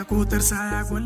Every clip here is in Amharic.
ከቁጥር ሳያጎል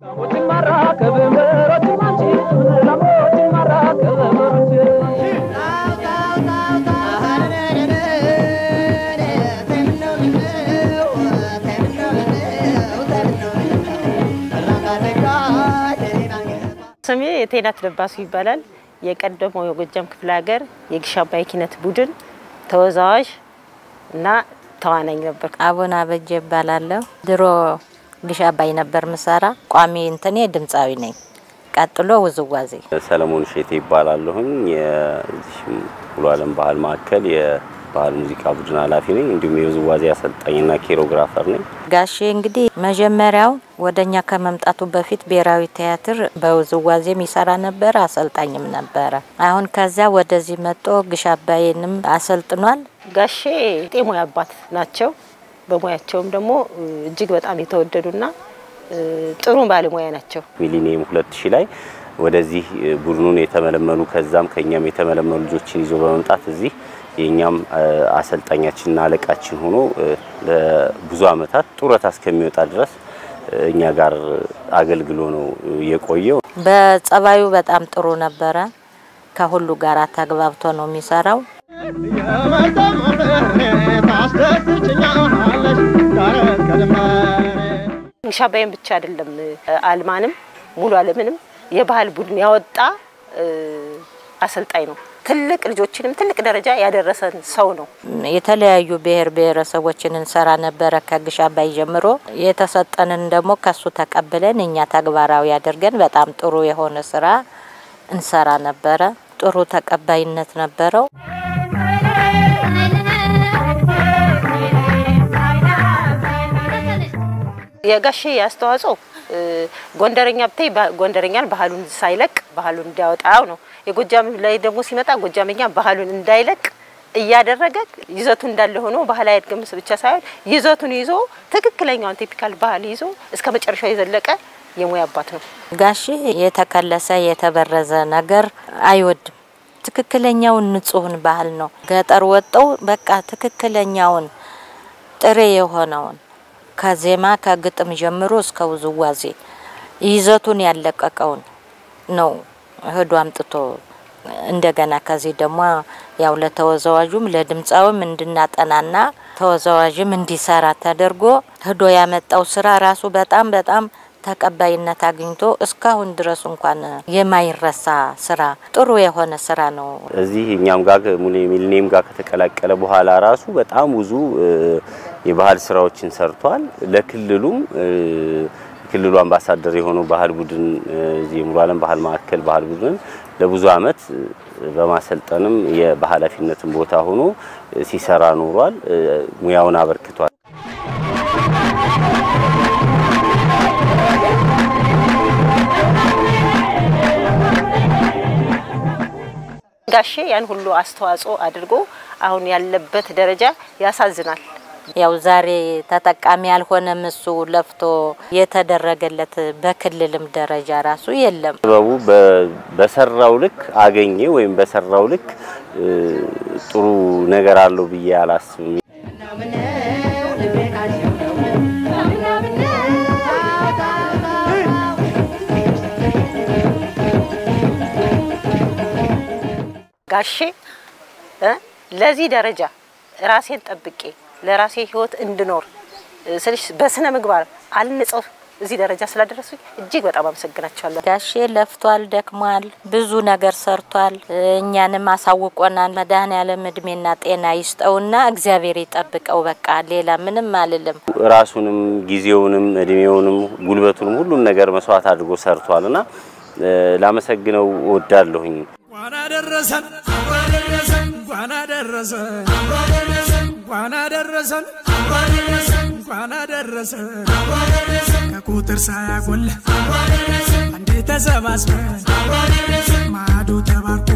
ስሜ የቴናት ለባሱ ይባላል። የቀደመው የጎጃም ክፍለ ሀገር የግሽ አባይ ኪነት ቡድን ተወዛዋዥ እና ተዋናኝ ነበር። አቡነ አበጀ እባላለሁ። ድሮ ግሽ አባይ ነበር ምሰራ። ቋሚ እንትኔ ድምፃዊ ነኝ። ቀጥሎ ውዝዋዜ ሰለሞን ሼቴ ይባላለሁኝ። የዚህ ሙሉ ዓለም ባህል ማዕከል የባህል ሙዚቃ ቡድን ኃላፊ ነኝ። እንዲሁም የውዝዋዜ አሰልጣኝና ኬሮግራፈር ነኝ። ጋሼ እንግዲህ መጀመሪያው ወደኛ ከመምጣቱ በፊት ብሔራዊ ቲያትር በውዝዋዜም ይሰራ ነበር፣ አሰልጣኝም ነበረ። አሁን ከዚያ ወደዚህ መጦ ግሽ አባይንም አሰልጥኗል። ጋሼ የሙያ አባት ናቸው። በሙያቸውም ደግሞ እጅግ በጣም የተወደዱና ጥሩ ባለሙያ ናቸው። ሚሊኒየም ሁለት ሺህ ላይ ወደዚህ ቡድኑን የተመለመሉ ከዛም ከኛም የተመለመሉ ልጆችን ይዞ በመምጣት እዚህ የኛም አሰልጣኛችንና አለቃችን ሆኖ ለብዙ ዓመታት ጡረታ እስከሚወጣ ድረስ እኛ ጋር አገልግሎ ነው የቆየው። በጸባዩ በጣም ጥሩ ነበረ። ከሁሉ ጋር ተግባብቶ ነው የሚሰራው። ግሽ አባይን ብቻ አይደለም አልማንም ሙሉ ዓለምንም የባህል ቡድን ያወጣ አሰልጣኝ ነው። ትልቅ ልጆችንም ትልቅ ደረጃ ያደረሰን ሰው ነው። የተለያዩ ብሔር ብሔረሰቦችን እንሰራ ነበረ ከግሽ አባይ ጀምሮ። የተሰጠንን ደግሞ ከሱ ተቀብለን እኛ ተግባራዊ አድርገን በጣም ጥሩ የሆነ ስራ እንሰራ ነበረ። ጥሩ ተቀባይነት ነበረው። የጋሼ አስተዋጽኦ ጎንደረኛ ብታይ ጎንደረኛን ባህሉን ሳይለቅ ባህሉን እንዲያወጣው ነው። የጎጃም ላይ ደግሞ ሲመጣ ጎጃመኛ ባህሉን እንዳይለቅ እያደረገ ይዘቱ እንዳለ ሆኖ ባህላዊ እድገት ብቻ ሳይሆን ይዘቱን ይዞ ትክክለኛውን ቲፒካል ባህል ይዞ እስከ መጨረሻው የዘለቀ የሙያ አባት ነው። ጋሼ የተከለሰ የተበረዘ ነገር አይወድም። ትክክለኛውን ንጹህን ባህል ነው። ገጠር ወጠው በቃ ትክክለኛውን ጥሬ የሆነውን ከዜማ ከግጥም ጀምሮ እስከ ውዝዋዜ ይዘቱን ያለቀቀውን ነው ህዶ አምጥቶ እንደገና ከዚህ ደግሞ ያው ለተወዛዋዡም ለድምፃዊም እንድናጠናና ተወዛዋዥም እንዲሰራ ተደርጎ ህዶ ያመጣው ስራ ራሱ በጣም በጣም ተቀባይነት አግኝቶ እስካሁን ድረስ እንኳን የማይረሳ ስራ ጥሩ የሆነ ስራ ነው። እዚህ እኛም ጋር ሚሊኒየም ጋር ከተቀላቀለ በኋላ ራሱ በጣም ብዙ የባህል ስራዎችን ሰርቷል። ለክልሉም ክልሉ አምባሳደር የሆነው ባህል ቡድን እዚህ የሙሉ ዓለም ባህል ማዕከል ባህል ቡድን ለብዙ አመት በማሰልጠንም በኃላፊነትም ቦታ ሆኖ ሲሰራ ኖሯል። ሙያውን አበርክቷል። ጋሼ ያን ሁሉ አስተዋጽኦ አድርጎ አሁን ያለበት ደረጃ ያሳዝናል። ያው ዛሬ ተጠቃሚ ያልሆነም እሱ ለፍቶ የተደረገለት በክልልም ደረጃ ራሱ የለም። ጥበቡ በሰራው ልክ አገኘ ወይም በሰራው ልክ ጥሩ ነገር አለው ብዬ አላስብም። ጋሼ ለዚህ ደረጃ ራሴን ጠብቄ ለራሴ ህይወት እንድኖር ስልሽ በስነ ምግባር አልንጸው እዚህ ደረጃ ስላደረሱኝ እጅግ በጣም አመሰግናቸዋለሁ። ጋሼ ለፍቷል፣ ደክሟል፣ ብዙ ነገር ሰርቷል። እኛንም አሳውቆናል። መድኃኔዓለም እድሜና ጤና ይስጠውና እግዚአብሔር ይጠብቀው። በቃ ሌላ ምንም አልልም። ራሱንም ጊዜውንም እድሜውንም ጉልበቱንም ሁሉን ነገር መስዋዕት አድርጎ ሰርቷልና ላመሰግነው እወዳለሁኝ። እንኳን አደረሰን እንኳን አደረሰን እንኳን አደረሰን እንኳን አደረሰን ከቁጥር ሳያጎል አንዴ ተሰባስበን ማዕዱ ተባርኮ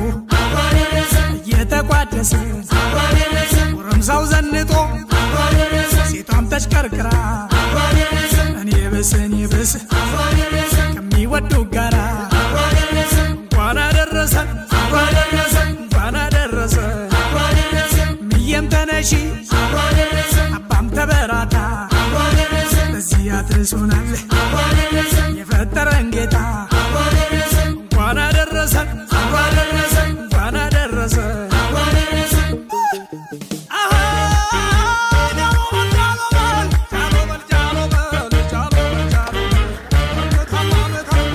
እየተቋደሰን ጎረምሳው ዘንጦ ሴቷም ተሽከርክራ እኔ ብስ እኔ ብስ ከሚወዱ ጋራ እንኳን አደረሰን እንኳን አደረሰን ምየም ተነሺ አባም ተበራታ በዚህ አድርስ አድርሶናል የፈጠረን ጌታ እንኳን አደረሰን እንኳን አደረሰን አሃ ጃሎ በል ጃሎ በል ጃሎ በል ጃሎ በል ጃሎ በል ጃሎ በል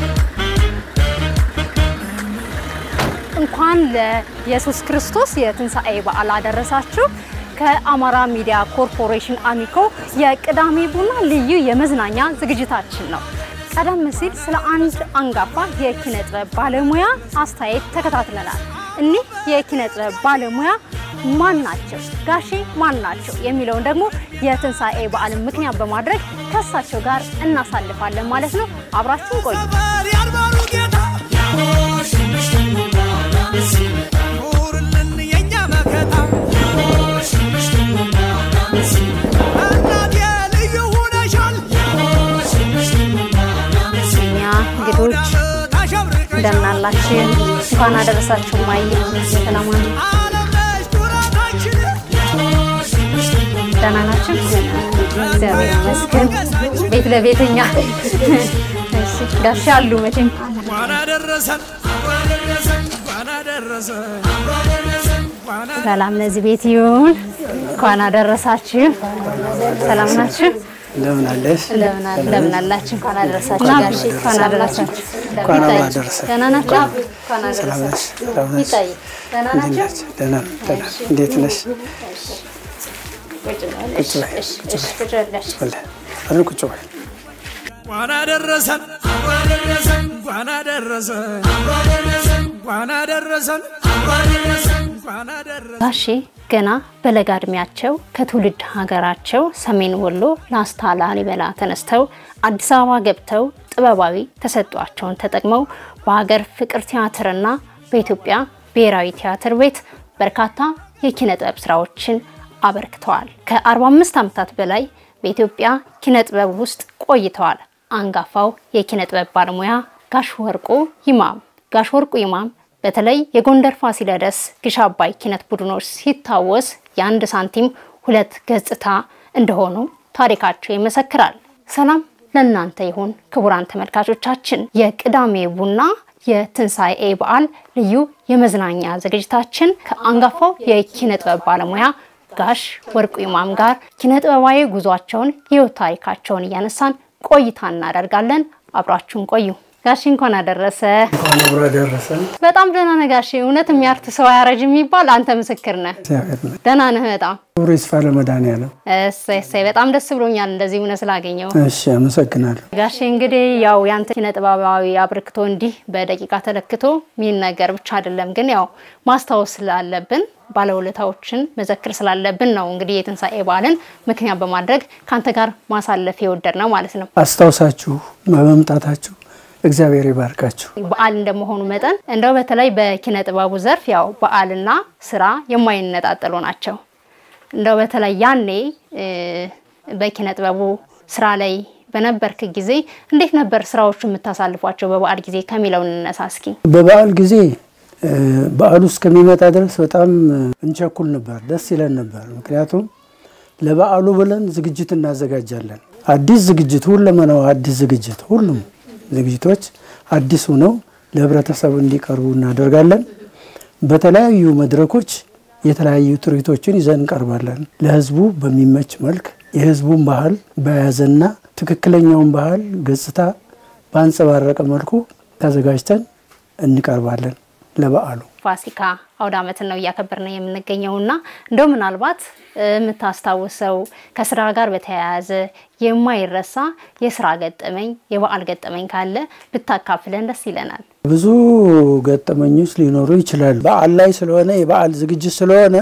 እንኳን ለኢየሱስ ክርስቶስ የትንሣኤ በዓል አደረሳችሁ። ከአማራ ሚዲያ ኮርፖሬሽን አሚኮ የቅዳሜ ቡና ልዩ የመዝናኛ ዝግጅታችን ነው። ቀደም ሲል ስለ አንድ አንጋፋ የኪነ ጥበብ ባለሙያ አስተያየት ተከታትለናል። እኒህ የኪነ ጥበብ ባለሙያ ማን ናቸው? ጋሼ ማን ናቸው? የሚለውን ደግሞ የትንሣኤ በዓልን ምክንያት በማድረግ ከእሳቸው ጋር እናሳልፋለን ማለት ነው። አብራችሁን ቆዩ። ነበር ያልባሉ ጌታ ኑርልን የኛ መከታ እናቴ ልዩ ሁነሻል እኛ እንግዶች እንደምን አላችሁ? እንኳን አደረሳችሁ። ማይ ሰላም ዋሉ። አለመች ኩራታችን ደህና ናችሁ? እግዚአብሔር ይመስገን። ቤት ለቤተኛ እሺ፣ ጋሻ አሉ መቼም እንኳን አደረሰን እንኳን አደረሰን እንኳን ሰላም ለዚህ ቤት ይሁን። እንኳን አደረሳችሁ። ሰላም ናችሁ? እንደምን አለሽ? እንደምን አለ- እንደምን አላችሁ? እንኳን አደረሳችሁ ጋሼ። እንኳን አደረሳችሁ። እንኳን አብሮ ይታይ። አደረሰን። ደህና ናችሁ? እንኳን ሰላም ነሽ? አደረሳችሁ። ሰላም ነሽ? ይታይ። ደህና እንዴት ናችሁ? ነሽ? ደህና ነኝ፣ ደህና ነኝ። እንዴት ነሽ? ቁጭ በል። ቁጭ በይ፣ እሺ፣ እሺ፣ ቁጭ በል። በለ አረ ቁጭ በይ። እንኳን አደረሰን እንኳን አደረሰን እንኳን አደረሰን እንኳን አደረሰን ጋሼ ገና በለጋ እድሜያቸው ከትውልድ ሀገራቸው ሰሜን ወሎ ላስታ ላሊበላ ተነስተው አዲስ አበባ ገብተው ጥበባዊ ተሰጧቸውን ተጠቅመው በሀገር ፍቅር ቲያትርና በኢትዮጵያ ብሔራዊ ቲያትር ቤት በርካታ የኪነ ጥበብ ስራዎችን አበርክተዋል። ከ45 ዓመታት በላይ በኢትዮጵያ ኪነ ጥበብ ውስጥ ቆይተዋል። አንጋፋው የኪነ ጥበብ ባለሙያ ጋሽ ወርቁ ይማም ጋሽ ወርቁ ይማም በተለይ የጎንደር ፋሲለደስ ግሽ አባይ ኪነት ቡድኖች ሲታወስ የአንድ ሳንቲም ሁለት ገጽታ እንደሆኑ ታሪካቸው ይመሰክራል። ሰላም ለእናንተ ይሁን ክቡራን ተመልካቾቻችን። የቅዳሜ ቡና የትንሣኤ በዓል ልዩ የመዝናኛ ዝግጅታችን ከአንጋፋው የኪነ ጥበብ ባለሙያ ጋሽ ወርቁ ይማም ጋር ኪነ ጥበባዊ ጉዟቸውን የህይወት ታሪካቸውን እያነሳን ቆይታ እናደርጋለን። አብራችሁን ቆዩ። ጋሽ እንኳን አደረሰ። እንኳን አብሮ አደረሰን። በጣም ደህና ነህ ጋሼ። እውነት የሚያርት ሰው አያረጅ የሚባል አንተ ምስክር ነህ። እግዚአብሔር ይመስገን። ደህና ነህ በጣም ክብሩ ይስፋ ለመድኃኒዓለም። እሰይ እሰይ። በጣም ደስ ብሎኛል እንደዚህ እውነት ስላገኘው። እሺ፣ አመሰግናለሁ። ጋሼ እንግዲህ ያው ያንተ ኪነ ጥበባዊ አብርክቶ እንዲህ በደቂቃ ተለክቶ የሚነገር ብቻ አይደለም፣ ግን ያው ማስታወስ ስላለብን ባለውለታዎችን መዘክር ስላለብን ነው እንግዲህ የትንሣኤ በዓልን ምክንያት በማድረግ ከአንተ ጋር ማሳለፍ የወደድ ነው ማለት ነው። አስታውሳችሁ በመምጣታችሁ እግዚአብሔር ይባርካችሁ። በዓል እንደመሆኑ መጠን እንደው በተለይ በኪነ ጥበቡ ዘርፍ ያው በዓልና ስራ የማይነጣጠሉ ናቸው። እንደው በተለይ ያኔ እ፣ በኪነ ጥበቡ ስራ ላይ በነበርክ ጊዜ እንዴት ነበር ስራዎቹ የምታሳልፏቸው በበዓል ጊዜ ከሚለው እንነሳ እስኪ። በበዓል ጊዜ እ፣ በዓሉ እስከሚመጣ ድረስ በጣም እንቸኩል ነበር፣ ደስ ይለን ነበር። ምክንያቱም ለበዓሉ ብለን ዝግጅት እናዘጋጃለን። አዲስ ዝግጅት፣ ሁለመናው አዲስ ዝግጅት፣ ሁሉም ዝግጅቶች አዲስ ሆነው ለህብረተሰቡ እንዲቀርቡ እናደርጋለን። በተለያዩ መድረኮች የተለያዩ ትርኢቶችን ይዘን እንቀርባለን። ለህዝቡ በሚመች መልክ የህዝቡን ባህል በያዘና ትክክለኛውን ባህል ገጽታ በአንጸባረቀ መልኩ ተዘጋጅተን እንቀርባለን ለበዓሉ። ፋሲካ አውደ ዓመትን ነው እያከበርን የምንገኘው እና እንደው ምናልባት እ፣ የምታስታውሰው ከስራ ጋር በተያያዘ የማይረሳ የስራ ገጠመኝ የበዓል ገጠመኝ ካለ ብታካፍለን ደስ ይለናል። ብዙ ገጠመኞች ሊኖሩ ይችላሉ። በዓል ላይ ስለሆነ የበዓል ዝግጅት ስለሆነ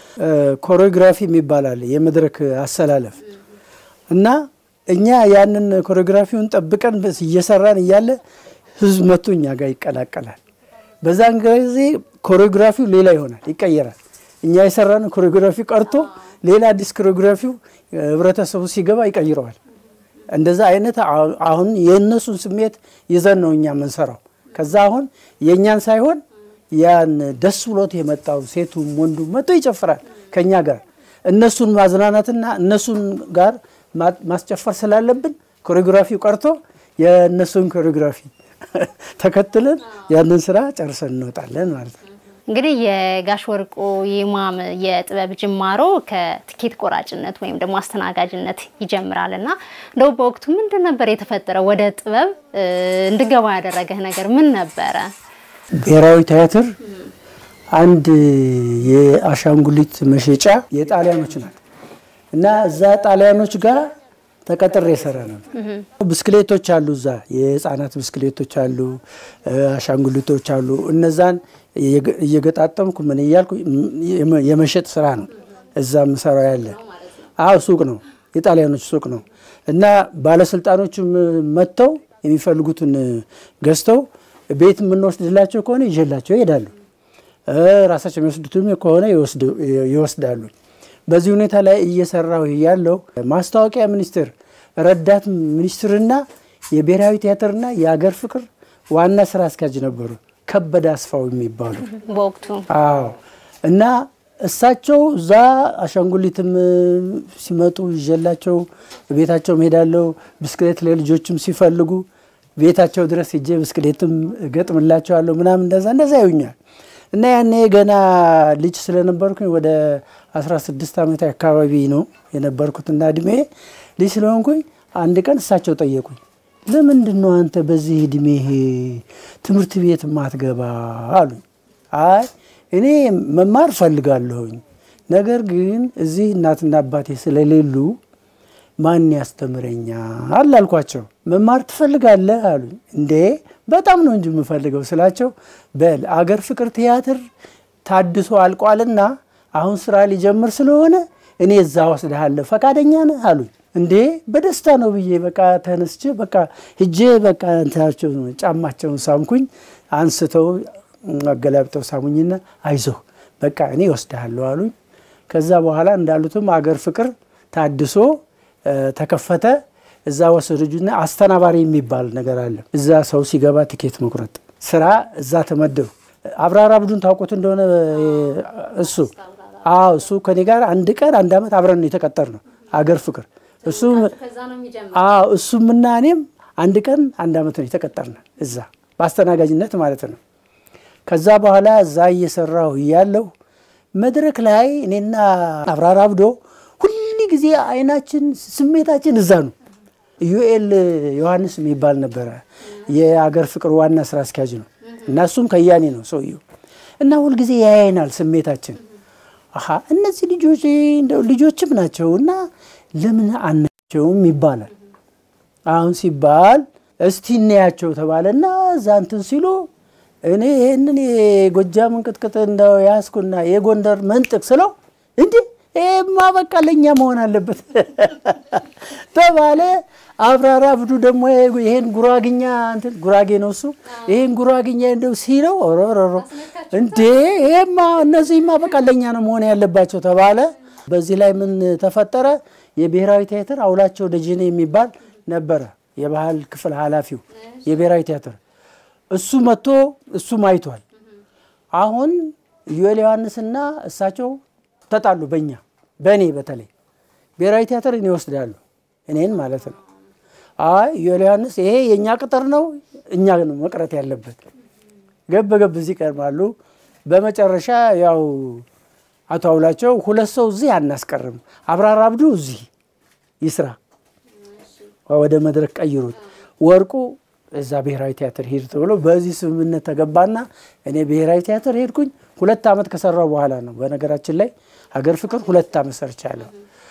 ኮሪዮግራፊ የሚባል አለ፣ የመድረክ አሰላለፍ እና እኛ ያንን ኮሪዮግራፊውን ጠብቀን በስ- እየሰራን እያለ ህዝብ መጥቶ እኛ ጋር ይቀላቀላል። በዛን ጊዜ ኮሪዮግራፊው ሌላ ይሆናል፣ ይቀየራል። እኛ የሰራን ኮሪዮግራፊ ቀርቶ ሌላ አዲስ ኮሪዮግራፊው ህብረተሰቡ ሲገባ ይቀይረዋል። እንደዛ አይነት አሁ- አሁን የእነሱን ስሜት ይዘን ነው እኛ የምንሰራው። ከዛ አሁን የእኛን ሳይሆን ያን ደስ ብሎት የመጣው ሴቱም ወንዱም መጥቶ ይጨፍራል ከኛ ጋር። እነሱን ማዝናናትና እነሱን ጋር ማ- ማስጨፈር ስላለብን ኮሪዮግራፊው ቀርቶ የእነሱን ኮሪዮግራፊ ተከትለን ያንን ስራ ጨርሰን እንወጣለን ማለት ነው። እንግዲህ የጋሽ ወርቁ ይማም የጥበብ ጅማሮ ከትኬት ቆራጭነት ወይም ደግሞ አስተናጋጅነት ይጀምራል እና እንደው በወቅቱ ምንድን ነበር የተፈጠረው? ወደ ጥበብ እ, እንድገባ ያደረገህ ነገር ምን ነበረ? ብሔራዊ ቲያትር አንድ የአሻንጉሊት መሸጫ የጣሊያኖች ናት እና እዛ ጣሊያኖች ጋር ተቀጥሬ የሰራ ነው። ብስክሌቶች አሉ፣ እዛ የህፃናት ብስክሌቶች አሉ፣ አሻንጉሊቶች አሉ። እነዛን እየገ- እየገጣጠምኩ ምን እያልኩ የመ- የመሸጥ ስራ ነው እዛ ምሰራው ያለ። አዎ ሱቅ ነው፣ የጣሊያኖች ሱቅ ነው እና ባለስልጣኖችም መጥተው የሚፈልጉትን ገዝተው ቤት የምንወስድላቸው ከሆነ ይዤላቸው ይሄዳሉ። እ ራሳቸው የሚወስዱትም ከሆነ ይወስዱ- ይወስዳሉ። በዚህ ሁኔታ ላይ እየሰራሁ ያለው ማስታወቂያ ሚኒስቴር ረዳት ሚኒስትርና የብሔራዊ ቲያትርና የአገር ፍቅር ዋና ስራ አስኪያጅ ነበሩ፣ ከበደ አስፋው የሚባሉ በወቅቱ አዎ እና እሳቸው እዛ አሻንጉሊትም ሲመጡ ይዤላቸው ቤታቸው ሄዳለሁ። ብስክሌት ለልጆችም ሲፈልጉ ቤታቸው ድረስ ሄጄ ብስክሌትም ገጥምላቸዋለሁ ምናምን እንደዛ እንደዛ ይውኛል እና ያኔ ገና ልጅ ስለነበርኩኝ ወደ 16 ዓመት አካባቢ ነው የነበርኩትና እድሜ ልጅ ስለሆንኩኝ አንድ ቀን እሳቸው ጠየቁኝ። ለምንድን ነው አንተ በዚህ እድሜህ ትምህርት ቤት ማትገባ አሉኝ። አይ እኔ መማር ፈልጋለሁኝ፣ ነገር ግን እዚህ እናትና አባቴ ስለሌሉ ማን ያስተምረኛል አልኳቸው። መማር ትፈልጋለህ አሉኝ። እንዴ በጣም ነው እንጂ የምፈልገው ስላቸው፣ በል አገር ፍቅር ቲያትር ታድሶ አልቋልና አሁን ስራ ሊጀምር ስለሆነ እኔ እዛ ወስድሃለሁ ፈቃደኛ ነህ አሉኝ። እንዴ በደስታ ነው ብዬ በቃ ተነስቼ በቃ ሂጄ በቃ እንትናቸው ጫማቸውን ሳምኩኝ። አንስተው አገላብጠው ሳሙኝና አይዞህ በቃ እኔ ወስድሃለሁ አሉኝ። ከዛ በኋላ እንዳሉትም አገር ፍቅር ታድሶ እ ተከፈተ። እዛ ወሰዱና አስተናባሪ የሚባል ነገር አለ። እዛ ሰው ሲገባ ትኬት መቁረጥ ስራ እዛ ተመደቡ። አብራራ አብዱን ታውቁት እንደሆነ እ እሱ አዎ እሱ ከኔ ጋር አንድ ቀን አንድ ዓመት አብረን ነው የተቀጠር ነው አገር ፍቅር እሱ አዎ እሱም እና እኔም አንድ ቀን አንድ ዓመት ነው የተቀጠርነ እዛ በአስተናጋጅነት ማለት ነው። ከዛ በኋላ እዛ እየሰራሁ እያለሁ መድረክ ላይ እኔና አብራራ አብዶ ሁል ጊዜ አይናችን ስሜታችን እዛ ነው። ዩኤል ዮሐንስ የሚባል ነበረ የአገር ፍቅር ዋና ስራ አስኪያጅ ነው እና እሱም ከያኔ ነው ሰውየው እና ሁልጊዜ ያያይናል ስሜታችን አሀ እነዚህ ልጆች እንደው ልጆችም ናቸው እና ለምን አናቸውም ይባላል። አሁን ሲባል እስቲ እናያቸው ተባለና እዛ እንትን ሲሉ እኔ ይህንን የጎጃም እንቅጥቅጥ እንደው ያስኩና የጎንደር መንጥቅ ስለው እንዴ ይሄማ በቃ ለእኛ መሆን አለበት ተባለ። አብራራ አብዱ ደግሞ ይሄን ጉራግኛ እንትን ጉራጌ ነው እሱ ይሄን ጉራግኛ እንደው ሲለው ሮሮሮ እንዴ ይሄማ እነዚህማ በቃ ለእኛ ነው መሆን ያለባቸው ተባለ። በዚህ ላይ ምን ተፈጠረ? የብሔራዊ ቲያትር አውላቸው ደጀኔ የሚባል ነበረ የባህል ክፍል ኃላፊው የብሔራዊ ቲያትር እሱ መጥቶ እሱም አይቷል። አሁን ዩኤል ዮሐንስና እሳቸው ተጣሉ። በእኛ በእኔ በተለይ ብሔራዊ ቲያትር እኔ ወስዳሉ እኔን ማለት ነው። አይ ዩኤል ዮሐንስ ይሄ የእኛ ቅጥር ነው፣ እኛ ነው መቅረት ያለበት። ገብ ገብ እዚህ ይቀርማሉ። በመጨረሻ ያው አቶ አውላቸው ሁለት ሰው እዚህ አናስቀርም፣ አብራራ አብዱ እዚህ ይስራ፣ ወደ መድረክ ቀይሩት፣ ወርቁ እዛ ብሔራዊ ቲያትር ሄድ ተብሎ በዚህ ስምምነት ተገባና እኔ ብሔራዊ ቲያትር ሄድኩኝ። ሁለት ዓመት ከሰራው በኋላ ነው። በነገራችን ላይ ሀገር ፍቅር ሁለት ዓመት ሰርቻለሁ።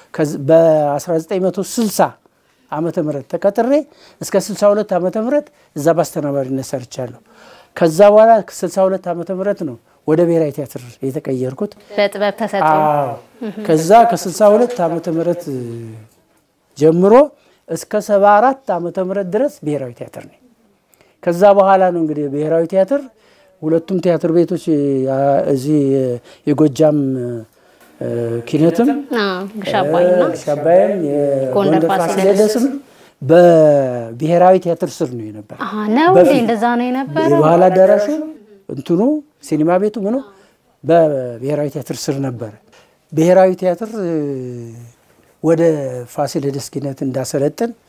በ1960 ዓመተ ምህረት ተቀጥሬ እስከ 62 ዓመተ ምህረት እዛ በአስተናባሪነት ሰርቻለሁ። ከዛ በኋላ 62 ዓመተ ምህረት ነው ወደ ብሔራዊ ቲያትር የተቀየርኩት። በጥበብ ተሰጥኦ አዎ ከዛ ከ62 ዓመተ ምህረት ጀምሮ እስከ 74 ዓመተ ምህረት ድረስ ብሔራዊ ቲያትር ነኝ። ከዛ በኋላ ነው እንግዲህ ብሔራዊ ቲያትር ሁለቱም ቲያትር ቤቶች ያ- እዚህ የጎጃም እ፣ ኪነትም አዎ፣ ግሽ አባይና ሻባይም ጎንደር የጎንደር ፋሲለደስ ፋሲለደስም በብሔራዊ ቲያትር ስር ነው የነበረ። አሀ፣ ነው እንዴ? በፊት እንደዛ ነው የነበረው። የባህል አዳራሹ እንትኑ ሲኒማ ቤቱ ምኑ በብሔራዊ ቲያትር ስር ነበረ። ብሔራዊ ቲያትር እ፣ ወደ ፋሲለደስ ኪነት እንዳሰለጥን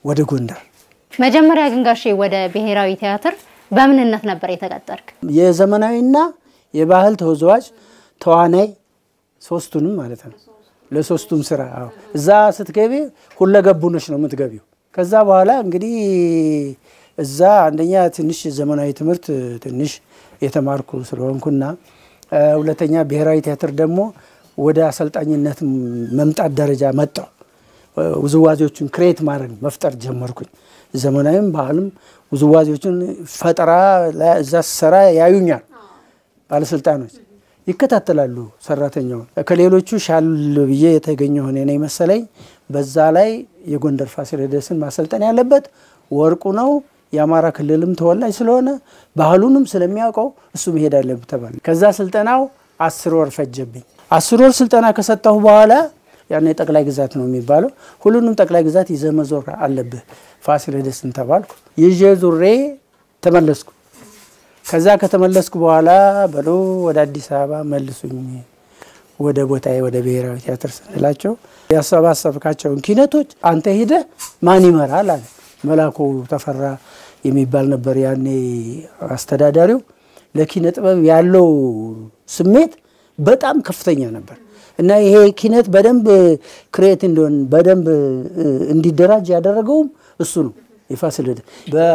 ወደ ጎንደር። መጀመሪያ ግን ጋሼ ወደ ብሔራዊ ቲያትር በምንነት ነበር የተቀጠርክ? የዘመናዊና የባህል ተወዛዋዥ ተዋናይ ሶስቱንም ማለት ነው። ለሶስቱም ስራ አዎ። እዛ ስትገቢ ሁለገቡ ነሽ ነው የምትገቢው። ከዛ በኋላ እንግዲህ እዛ አንደኛ ትንሽ ዘመናዊ ትምህርት ትንሽ የተማርኩ ስለሆንኩና እ፣ ሁለተኛ ብሔራዊ ቲያትር ደግሞ ወደ አሰልጣኝነት መምጣት ደረጃ መጣው። ውዝዋዜዎችን ክሬት ማድረግ መፍጠር ጀመርኩኝ። ዘመናዊም ባህልም ውዝዋዜዎችን ፈጠራ ላይ እዛ ስሰራ ያዩኛል ባለስልጣኖች ይከታተላሉ ሰራተኛውን። ከሌሎቹ ሻል ብዬ የተገኘሁ እኔ ነኝ መሰለኝ። በዛ ላይ የጎንደር ፋሲለደስን ማሰልጠን ያለበት ወርቁ ነው። የአማራ ክልልም ተወላጅ ስለሆነ ባህሉንም ስለሚያውቀው እሱ መሄድ አለበት ተባለ። ከዛ ስልጠናው አስር ወር ፈጀብኝ። አስር ወር ስልጠና ከሰጠሁ በኋላ ያኔ ጠቅላይ ግዛት ነው የሚባለው። ሁሉንም ጠቅላይ ግዛት ይዘህ መዞር አለብህ ፋሲለደስን ተባልኩ። ይዤ ዙሬ ተመለስኩ። ከዛ ከተመለስኩ በኋላ በሎ ወደ አዲስ አበባ መልሱኝ ወደ ቦታዬ ወደ ብሔራዊ ቲያትር ስንላቸው ያሰባሰብካቸውን ኪነቶች አንተ ሂደህ ማን ይመራል አለ። መላኩ ተፈራ የሚባል ነበር ያኔ አስተዳዳሪው። ለኪነ ጥበብ ያለው ስሜት በጣም ከፍተኛ ነበር እና ይሄ ኪነት በደንብ ክሬት እንዲሆን በደንብ እንዲደራጅ ያደረገውም እሱ ነው። የፋሲለደስ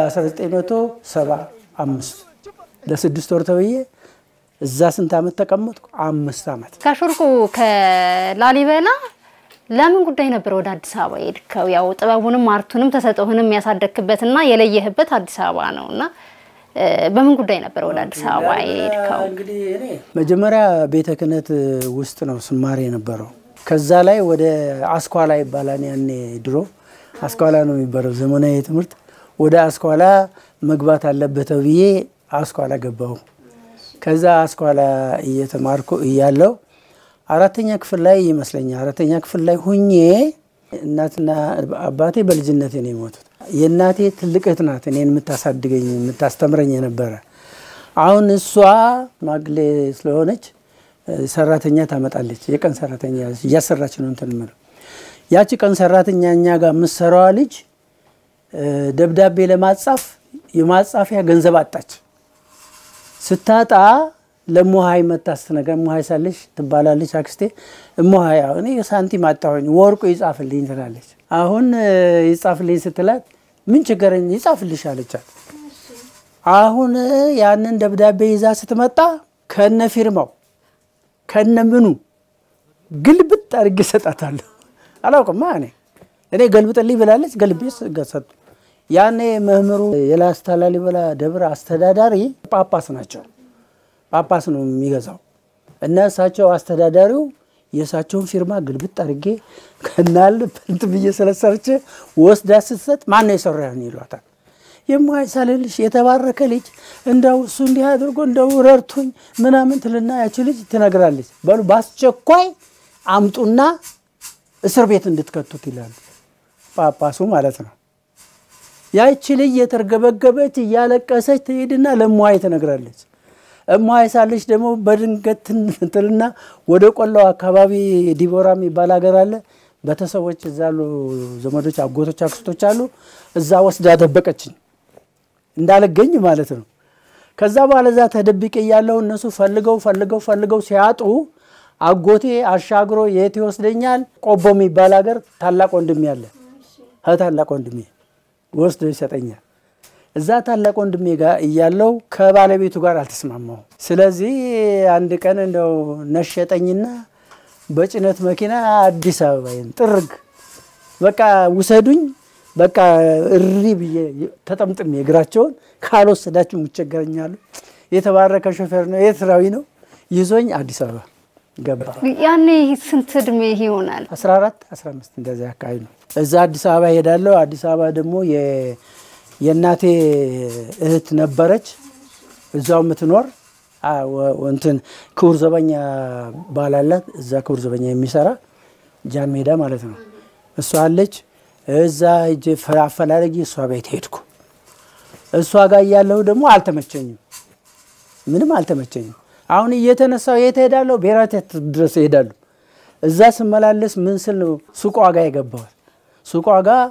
በ1975 ለስድስት ወር ተብዬ እዛ ስንት ዓመት ተቀመጥኩ? አምስት ዓመት። ካሾልኩ ከላሊበላ ለምን ጉዳይ ነበር ወደ አዲስ አበባ የሄድከው? ያው ጥበቡንም አርቱንም ተሰጥኦህንም ያሳደግክበትና የለየህበት አዲስ አበባ ነው እና እ፣ በምን ጉዳይ ነበር ወደ አዲስ አበባ የሄድከው? መጀመሪያ ቤተ ክህነት ውስጥ ነው ስማር የነበረው። ከዛ ላይ ወደ አስኳላ ይባላል ያኔ ድሮ አስኳላ ነው የሚባለው ዘመናዊ ትምህርት። ወደ አስኳላ መግባት አለበት ብዬ አስኳላ ገባሁ። ከዛ አስኳላ እየተማርኩ እያለው አራተኛ ክፍል ላይ ይመስለኛል አራተኛ ክፍል ላይ ሁኜ እናትና አባቴ በልጅነቴ ነው የሞቱት። የእናቴ ትልቅ እህት ናት እኔን የምታሳድገኝ የምታስተምረኝ የነበረ። አሁን እሷ ማግሌ ስለሆነች ሰራተኛ ታመጣለች። የቀን ሰራተኛ እያሰራች ነው እንትን የምለው። ያቺ ቀን ሰራተኛ እኛ ጋር የምትሰራዋ ልጅ ደብዳቤ ለማጻፍ የማጻፊያ ገንዘብ አጣች። ስታጣ ለሞሀይ መታ ስትነግር እሞሀይ ሳለች ትባላለች አክስቴ። እሞሀይ እኔ ሳንቲም አጣሁኝ ወርቁ ይጻፍልኝ ትላለች። አሁን ይጻፍልኝ ስትላት ምን ችግረኝ ይጻፍልሽ አለቻት። አሁን ያንን ደብዳቤ ይዛ ስትመጣ ከነ ፊርማው ከነ ምኑ ግልብጥ አድርጌ እሰጣታለሁ። አላውቅማ እኔ እኔ ገልብጥልኝ ብላለች። ገልቤ ሰጡ። ያኔ መምህሩ የላስታ ላሊበላ ደብር አስተዳዳሪ ጳጳስ ናቸው። ጳጳስ ነው የሚገዛው እና እሳቸው አስተዳዳሪው የእሳቸውን ፊርማ ግልብጥ አድርጌ ከናል ፕንት ብዬ ስለሰርቼ ወስዳ ስትሰጥ ማን ነው የሰራህን ይሏታል። የማይሳልልሽ የተባረከ ልጅ እንደው እሱ እንዲህ አድርጎ እንደው ረድቶኝ ምናምን ትልና ያቺ ልጅ ትነግራለች። በሉ በአስቸኳይ አምጡና እስር ቤት እንድትከቱት ይላሉ። ጳጳሱ ማለት ነው። ያቺ ልጅ የተርገበገበች እያለቀሰች ትሄድና ለእሟይ ትነግራለች። እሟይ ሳለች ደግሞ በድንገት ትልና ወደ ቆላው አካባቢ ዲቦራ የሚባል ሀገር አለ። ቤተሰቦች እዛ አሉ፣ ዘመዶች፣ አጎቶች፣ አክስቶች አሉ። እዛ ወስዳ ደበቀችኝ እንዳልገኝ ማለት ነው። ከዛ በኋላ እዛ ተደብቄ እያለሁ እነሱ ፈልገው ፈልገው ፈልገው ሲያጡ አጎቴ አሻግሮ የት ይወስደኛል? ቆቦ የሚባል ሀገር ታላቅ ወንድሜ አለ። ታላቅ ወንድሜ ወስዶ ይሰጠኛል። እዛ ታላቅ ወንድሜ ጋር እያለው ከባለቤቱ ጋር አልተስማማው። ስለዚህ አንድ ቀን እንደው ነሸጠኝና በጭነት መኪና አዲስ አበባዬን ጥርግ በቃ ውሰዱኝ፣ በቃ እሪ ብዬ ተጠምጥሜ እግራቸውን ካልወሰዳችሁ ይቸገረኛሉ። የተባረከ ሾፌር ነው፣ ኤርትራዊ ነው። ይዞኝ አዲስ አበባ ገባ። ያኔ ስንት እድሜ ይሆናል? 14 15 እንደዚህ አካባቢ ነው። እዛ አዲስ አበባ ሄዳለሁ። አዲስ አበባ ደግሞ የእናቴ እህት ነበረች እዛው የምትኖር እንትን ክቡር ዘበኛ ባላላት እዛ ክቡር ዘበኛ የሚሰራ ጃን ሜዳ ማለት ነው። እሷ አለች። እዛ ሂጄ አፈላለጊ እሷ ቤት ሄድኩ። እሷ ጋር እያለሁ ደግሞ አልተመቸኝም፣ ምንም አልተመቸኝም። አሁን እየተነሳው የት ሄዳለሁ? ብሔራዊ ቲያትር ድረስ ሄዳለሁ። እዛ ስመላለስ ምን ስል ነው ሱቋ ጋር የገባሁት። ሱቋ ጋር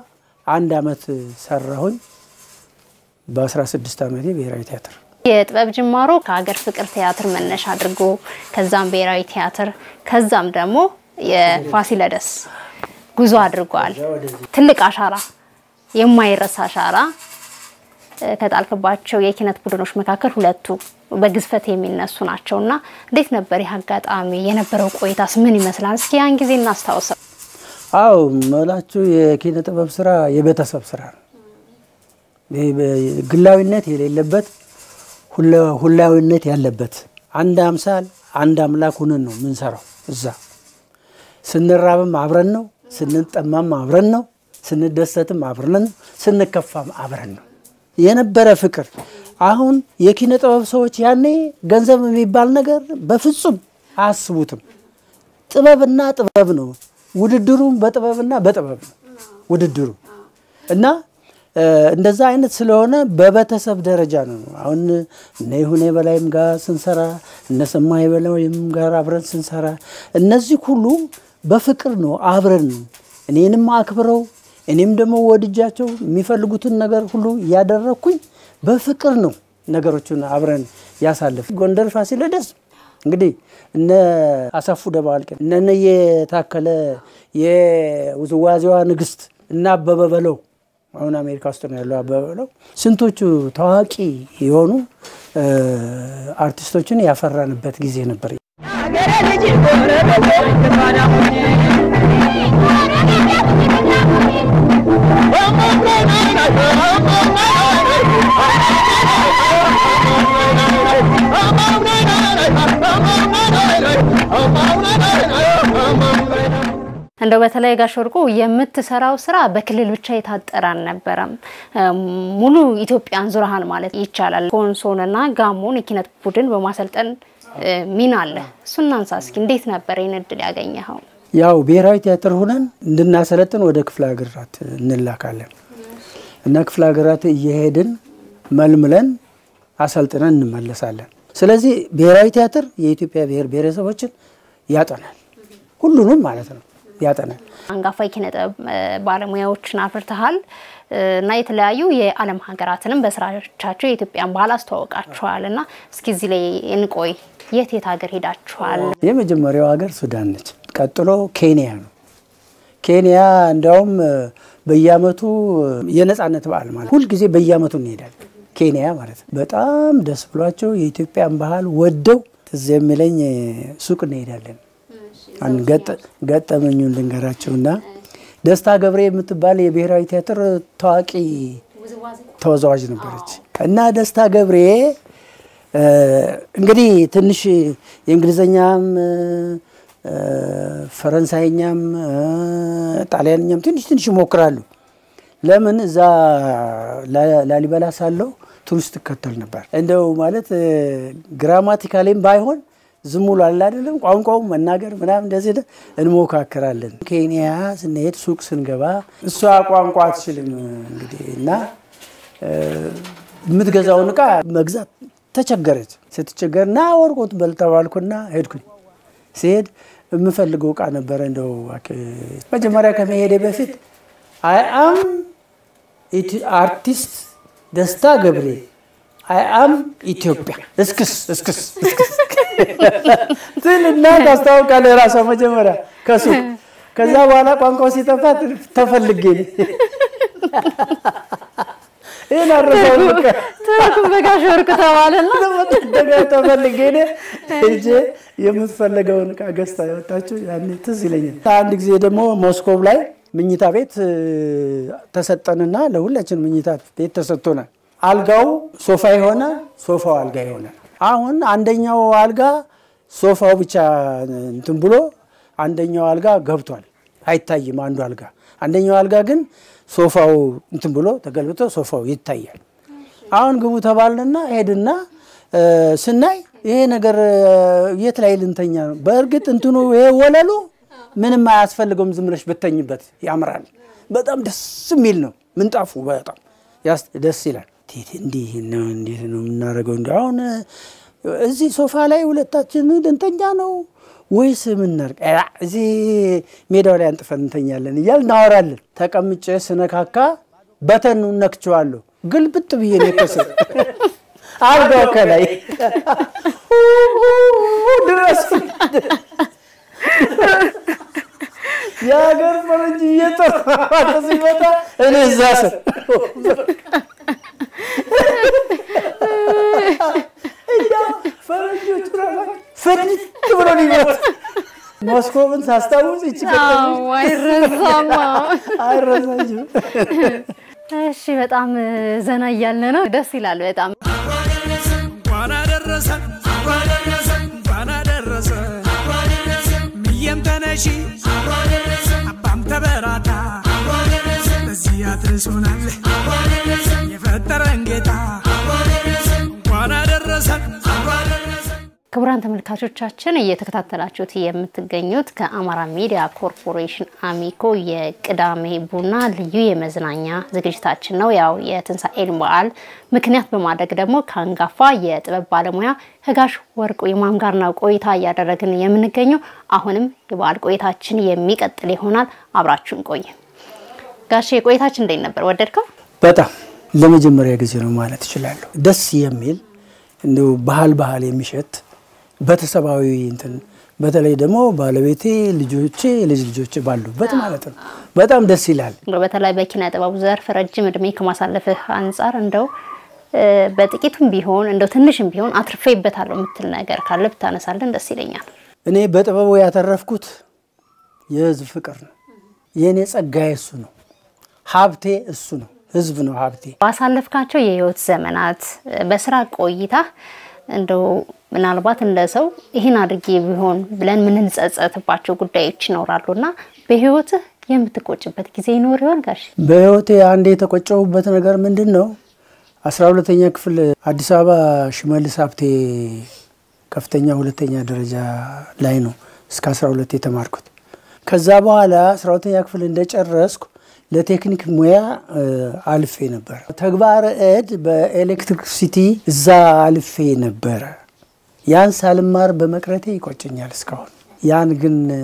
አንድ አመት ሰራሁኝ። በ16 ዓመቴ ብሔራዊ ቲያትር የጥበብ ጅማሮ ከሀገር ፍቅር ቲያትር መነሻ አድርጎ ከዛም ብሔራዊ ቲያትር ከዛም ደግሞ የፋሲለደስ ጉዞ አድርጓል። ትልቅ አሻራ፣ የማይረሳ አሻራ እ፣ ከጣልክባቸው የኪነት ቡድኖች መካከል ሁለቱ በግዝፈት የሚነሱ ናቸው እና እንዴት ነበር ይህ አጋጣሚ? የነበረው ቆይታስ ምን ይመስላል? እስኪ ያን ጊዜ እናስታውሰው። አው መላችሁ የኪነ ጥበብ ስራ የቤተሰብ ስራ ነው። ይሄ በ- ግላዊነት የሌለበት ሁለ- ሁላዊነት ያለበት አንድ አምሳል አንድ አምላክ ሁነን ነው የምንሰራው። እዛ ስንራብም አብረን ነው፣ ስንጠማም አብረን ነው፣ ስንደሰትም አብረን ነው፣ ስንከፋም አብረን ነው የነበረ ፍቅር። አሁን የኪነ ጥበብ ሰዎች ያኔ ገንዘብ የሚባል ነገር በፍጹም አያስቡትም። ጥበብና ጥበብ ነው ውድድሩም በጥበብና በጥበብ ነው ውድድሩ እና እ፣ እንደዛ አይነት ስለሆነ በቤተሰብ ደረጃ ነው። አሁን እነ ይሁኔ በላይም ጋር ስንሰራ እነ ሰማይ በላይም ጋር አብረን ስንሰራ እነዚህ ሁሉ በፍቅር ነው አብረን እኔንም አክብረው እኔም ደግሞ ወድጃቸው የሚፈልጉትን ነገር ሁሉ እያደረግኩኝ በፍቅር ነው ነገሮችን አብረን ያሳልፍ። ጎንደር ፋሲለደስ እንግዲህ እነ አሰፉ ደባልቅ እነ እነየ ታከለ የውዝዋዜዋ ንግስት እና አበበ በለው አሁን አሜሪካ ውስጥ ነው ያለው አበበ በለው ስንቶቹ ታዋቂ የሆኑ እ፣ አርቲስቶችን ያፈራንበት ጊዜ ነበር። እንደው በተለይ ጋሽ ወርቁ የምትሰራው ስራ በክልል ብቻ የታጠረ አልነበረም። እም፣ ሙሉ ኢትዮጵያን ዙረሃን ማለት ይቻላል። ኮንሶንና ጋሞን የኪነት ቡድን በማሰልጠን እ፣ ሚና አለ። እሱን እናንሳ እስኪ። እንዴት ነበር ይህን እድል ያገኘኸው? ያው ብሔራዊ ቲያትር ሆነን እንድናሰለጥን ወደ ክፍለ ሀገራት እንላካለን እና ክፍለ ሀገራት እየሄድን መልምለን አሰልጥነን እንመለሳለን። ስለዚህ ብሔራዊ ቲያትር የኢትዮጵያ ብሔር ብሔረሰቦችን ያጠናል፣ ሁሉንም ማለት ነው ያጠናል። አንጋፋ የኪነ ጥበብ እ፣ ባለሙያዎችን አፍርተሃል እ፣ እና የተለያዩ የዓለም ሀገራትንም በስራዎቻቸው የኢትዮጵያን ባህል አስተዋውቃችኋል እና እስኪ እዚህ ላይ እንቆይ። የት የት ሀገር ሄዳችኋል? የመጀመሪያው ሀገር ሱዳን ነች። ቀጥሎ ኬንያ ነው። ኬንያ እንዲያውም እ፣ በየአመቱ እ፣ የነጻነት በዓል ማለት ሁልጊዜ በየአመቱ እንሄዳለን ኬንያ ማለት ነው። በጣም ደስ ብሏቸው የኢትዮጵያን ባህል ወደው ትዝ የሚለኝ እ፣ ሱቅ እንሄዳለን። አንድ ገጠ- ገጠመኙን ልንገራቸውና ደስታ ገብሬ የምትባል የብሔራዊ ቲያትር ታዋቂ ተወዛዋዥ ነበረች እና ደስታ ገብሬ እ፣ እንግዲህ ትንሽ የእንግሊዝኛም እ፣ እ፣ ፈረንሳይኛም እ፣ ጣሊያንኛም ትንሽ ትንሽ ይሞክራሉ። ለምን እዛ ላ- ላሊበላ ሳለው ቱሪስት እከተል ነበር። እንደው ማለት እ፣ ግራማቲካሌም ባይሆን ዝም ብሎ አለ አይደለም ቋንቋው መናገር ምናምን እንደዚህ ደ- እንሞካክራለን። ኬንያ ስንሄድ ሱቅ ስንገባ እሷ ቋንቋ አትችልም እንግዲህ እና እ፣ የምትገዛውን እቃ መግዛት ተቸገረች። ስትቸገር ና ወርቆት በል ተባልኩና ሄድኩኝ። ሲሄድ የምፈልገው እቃ ነበረ። እንደው እባክህ መጀመሪያ ከመሄዴ በፊት አይ አም አርቲስት ደስታ ገብሬ አይ አም ኢትዮጵያ እስክስ እስክስ እስክስ ትልና ታስታውቃለህ ራሷ መጀመሪያ ከሱቅ ከዛ በኋላ ቋንቋው ሲጠፋ ተፈልጌ ይህን አረሳው በቃ ትርኩም በጋሽ ወርቁ ተባለና ደጋ ተፈልጌ እኔ ሄጄ የምትፈለገውን እቃ ገዝታ ያወጣችው ያኔ ትዝ ይለኛል። አንድ ጊዜ ደግሞ ሞስኮቭ ላይ ምኝታ ቤት እ፣ ተሰጠንና ለሁላችን ምኝታ ቤት ተሰጥቶናል። አልጋው ሶፋ ይሆናል፣ ሶፋው አልጋ ይሆናል። አሁን አንደኛው አልጋ ሶፋው ብቻ እንትን ብሎ አንደኛው አልጋ ገብቷል፣ አይታይም አንዱ አልጋ። አንደኛው አልጋ ግን ሶፋው እንትን ብሎ ተገልብቶ ሶፋው ይታያል። አሁን ግቡ ተባልንና ሄድና እ፣ ስናይ ይሄ ነገር እ፣ የት ላይ ልንተኛ ነው? በእርግጥ እንትኑ ይሄ ወለሉ ምንም አያስፈልገውም፣ ዝም ብለሽ ብተኝበት ያምራል። በጣም ደስ የሚል ነው ምንጣፉ፣ በጣም ያስ- ደስ ይላል። እንዴት እንዲህ ነው እንዴት ነው የምናደርገው? እንዲ አሁን እዚህ ሶፋ ላይ ሁለታችን ልንተኛ ነው ወይስ ምናርቅ እዚህ ሜዳው ላይ አንጥፈን እንተኛለን እያል እናወራለን። ተቀምጬ ስነካካ በተኑ ነክቼዋለሁ። ግልብጥ ብዬ ነው የከሰ- አልጋው ከላይ ድረስ የሀገር ፈረንጅ እየጠራ ሲመጣ እኔ እዛ ስር እያው ፈረንጆቹ ራሳቸው ፍድት ብሎ ሊመጡ ሞስኮቭን ሳስታውስ ይች አይረሳማ። አይረሳችም። እሺ፣ በጣም ዘና እያለ ነው። ደስ ይላል በጣም እንኳን አደረሰን እንኳን አደረሰን ምየም ተነሺ አባም ተበራታ በዚህ አድርሶናል የፈጠረን ጌታ እንኳን አደረሰን ክቡራን ተመልካቾቻችን እየተከታተላችሁት የምትገኙት ከአማራ ሚዲያ ኮርፖሬሽን አሚኮ የቅዳሜ ቡና ልዩ የመዝናኛ ዝግጅታችን ነው። ያው የትንሣኤን በዓል ምክንያት በማድረግ ደግሞ ከአንጋፋ የጥበብ ባለሙያ ከጋሽ ወርቁ ይማም ጋር ነው ቆይታ እያደረግን የምንገኘው። አሁንም የበዓል ቆይታችን የሚቀጥል ይሆናል። አብራችሁን ቆይ። ጋሼ ቆይታችን እንዴት ነበር? ወደድከው? በጣም ለመጀመሪያ ጊዜ ነው ማለት እችላለሁ። ደስ የሚል እንዲሁ ባህል ባህል የሚሸት ቤተሰባዊ እንትን በተለይ ደግሞ ባለቤቴ፣ ልጆቼ፣ ልጅ ልጆቼ ባሉበት ማለት ነው። በጣም ደስ ይላል። እንደው በተለይ በኪነ ጥበቡ ዘርፍ ረጅም እድሜ ከማሳለፍህ አንጻር እንደው እ፣ በጥቂቱም ቢሆን እንደው ትንሽም ቢሆን አትርፌበታለሁ የምትል ነገር ካለ ብታነሳልን ደስ ይለኛል። እኔ በጥበቡ ያተረፍኩት የህዝብ ፍቅር ነው። የእኔ ጸጋዬ እሱ ነው። ሀብቴ እሱ ነው። ህዝብ ነው ሀብቴ። ባሳለፍካቸው የህይወት ዘመናት እ፣ በስራ ቆይታ እንደው ምናልባት እንደ ሰው ይህን አድርጌ ቢሆን ብለን የምንጸጸትባቸው ጉዳዮች ይኖራሉ እና በህይወትህ የምትቆጭበት ጊዜ ይኖር ይሆን ጋሽ? በህይወቴ አንድ የተቆጨሁበት ነገር ምንድን ነው? አስራ ሁለተኛ ክፍል አዲስ አበባ ሽመልስ ሀብቴ ከፍተኛ ሁለተኛ ደረጃ ላይ ነው እስከ አስራ ሁለት የተማርኩት። ከዛ በኋላ አስራ ሁለተኛ ክፍል እንደጨረስኩ ለቴክኒክ ሙያ እ፣ አልፌ ነበር። ተግባረ እድ በኤሌክትሪክሲቲ እዛ አልፌ ነበረ። ያን ሳልማር በመቅረቴ ይቆጨኛል እስካሁን። ያን ግን እ፣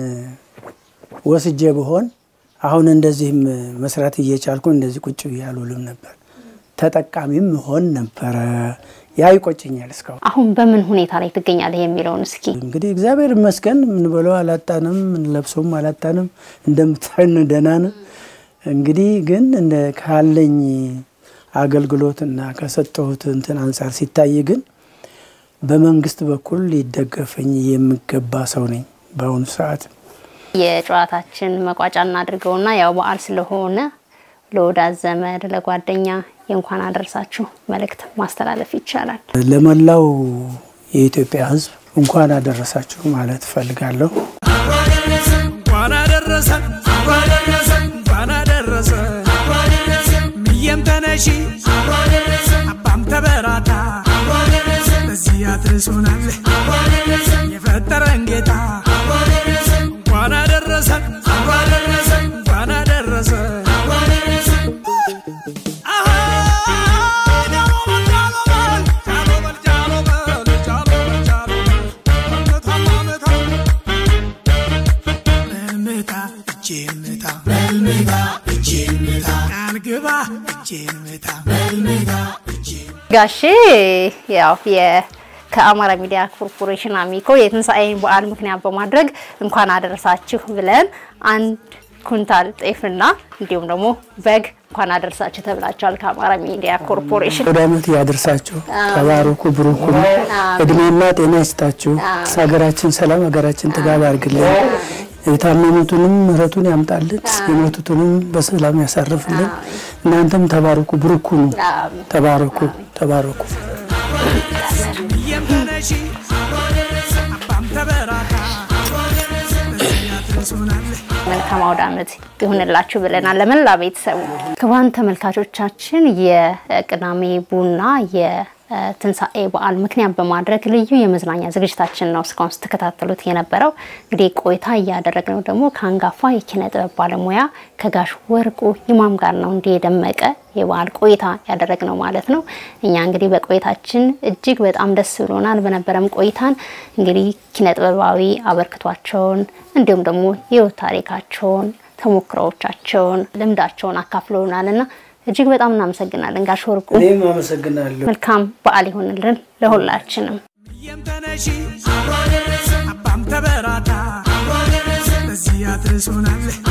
ወስጄ ብሆን አሁን እንደዚህም መስራት እየቻልኩ እንደዚህ ቁጭ ብዬ አልውልም ነበር። ተጠቃሚም መሆን ነበረ። ያ ይቆጨኛል እስካሁን። አሁን በምን ሁኔታ ላይ ትገኛለህ የሚለውን እስኪ እንግዲህ እግዚአብሔር ይመስገን የምንበለው አላጣንም፣ የምንለብሰውም አላጣንም። እንደምታዩን ደህና ነን። እንግዲህ ግን እንደ ካለኝ አገልግሎትና ከሰጠሁት እንትን አንጻር ሲታይ ግን በመንግስት በኩል ሊደገፈኝ የሚገባ ሰው ነኝ በአሁኑ ሰዓት። የጨዋታችን መቋጫ እናድርገውና ያው በዓል ስለሆነ ለወዳጅ ዘመድ፣ ለጓደኛ የእንኳን አደረሳችሁ መልእክት ማስተላለፍ ይቻላል። ለመላው የኢትዮጵያ ሕዝብ እንኳን አደረሳችሁ ማለት እፈልጋለሁ። እንኳን አደረሰን እንኳን አደረሰን ምየም ተነሺ አባም ተበራታ በዚህ አድርሶናል የፈጠረን ጌታ እንኳን አደረሰን እንኳን አደረሰን አሃ ጃሎ በል ጃሎ በል ጃሎ በል ጃሎ በል ጃሎ በል ጃሎ በል መታ መልምታ እጄን ምታ መልምታ እጄን ምታ ቃል ግባ እጄን ምታ መልምታ እጄን ጋሼ ያው የ ከአማራ ሚዲያ ኮርፖሬሽን አሚኮ የትንሣኤን በዓል ምክንያት በማድረግ እንኳን አደረሳችሁ ብለን አንድ ኩንታል ጤፍና እንዲሁም ደግሞ በግ እንኳን አደረሳችሁ ተብላችኋል ከአማራ ሚዲያ ኮርፖሬሽን። ወደ ዓመት ያደርሳችሁ። ተባረኩ፣ ብሩክ ሁኑ፣ እድሜና ጤና ይስጣችሁ። ሀገራችን ሰላም፣ ሀገራችን ጥጋብ ያርግልን። የታመሙትንም ምሕረቱን ያምጣልን፣ የሞቱትንም በሰላም ያሳርፍልን። እናንተም ተባረኩ፣ ብሩክ ሁኑ። ተባረኩ፣ ተባረኩ። ምየም ተነሺ አባም ተበራታ በዚህ አድርሶናል መልካም አውደ ዓመት ይሁንላችሁ ብለናል ለመላ ቤተሰቡ። ክቡራን ተመልካቾቻችን የቅዳሜ ቡና ትንሣኤ በዓል ምክንያት በማድረግ ልዩ የመዝናኛ ዝግጅታችን ነው እስካሁን ስትከታተሉት የነበረው። እንግዲህ ቆይታ እያደረግነው ደግሞ ከአንጋፋ የኪነ ጥበብ ባለሙያ ከጋሽ ወርቁ ይማም ጋር ነው እንዲህ የደመቀ የበዓል ቆይታ ያደረግነው ማለት ነው። እኛ እንግዲህ በቆይታችን እጅግ በጣም ደስ ብሎናል። በነበረም ቆይታን እንግዲህ ኪነ ጥበባዊ አበርክቷቸውን እንዲሁም ደግሞ የህይወት ታሪካቸውን ተሞክሮዎቻቸውን ልምዳቸውን አካፍለውናል እና እጅግ በጣም እናመሰግናለን ጋሽ ወርቁ። እኔም አመሰግናለሁ። መልካም በዓል ይሆንልን ለሁላችንም። እየም ተነሺ አባም ተበራታ በዚህ አድርሶናል